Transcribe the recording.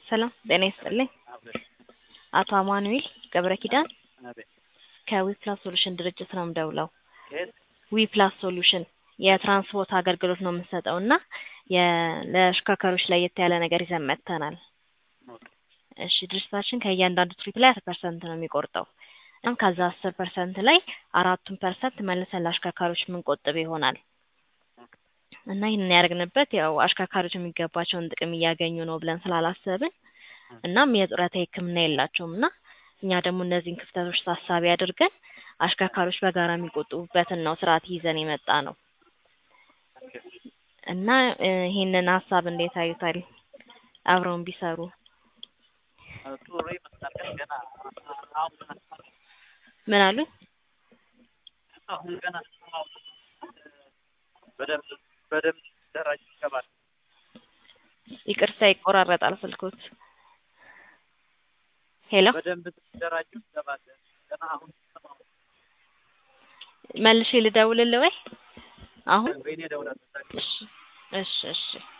ሰላም ጤና ይስጥልኝ። አቶ አማኑኤል ገብረ ኪዳን ከዊፕላስ ሶሉሽን ድርጅት ነው የምደውለው። ዊፕላስ ሶሉሽን የትራንስፖርት አገልግሎት ነው የምንሰጠው እና የ- ለአሽከርካሪዎች ለየት ያለ ነገር ይዘን መጥተናል። እሺ ድርጅታችን ከእያንዳንዱ ትሪፕ ላይ አስር ፐርሰንት ነው የሚቆርጠው። እናም ከዛ አስር ፐርሰንት ላይ አራቱን ፐርሰንት መልሰን ለአሽከርካሪዎች የምንቆጥብ ይሆናል እና ይህንን ያደረግንበት ያው አሽከርካሪዎች የሚገባቸውን ጥቅም እያገኙ ነው ብለን ስላላሰብን እናም የጡረታ ሕክምና የላቸውም እና እኛ ደግሞ እነዚህን ክፍተቶች ታሳቢ አድርገን አሽከርካሪዎች በጋራ የሚቆጥቡበትን ነው ስርዓት ይዘን የመጣ ነው እና እ ይህንን ሀሳብ እንዴት አዩታል? አብረውን ቢሰሩ ጥሩ ይመስላል። ግን ገና አሁን ምን አሉ? አሁን ገና በደንብ በደንብ ደራጅ ይገባል። ይቅርታ ይቆራረጣል ስልኮት። ሄሎ በደንብ ደራጅ ይገባል። ገና አሁን መልሼ ልደውልልህ ወይ? አሁን ወይኔ ደውላለሁ። እሺ እሺ እሺ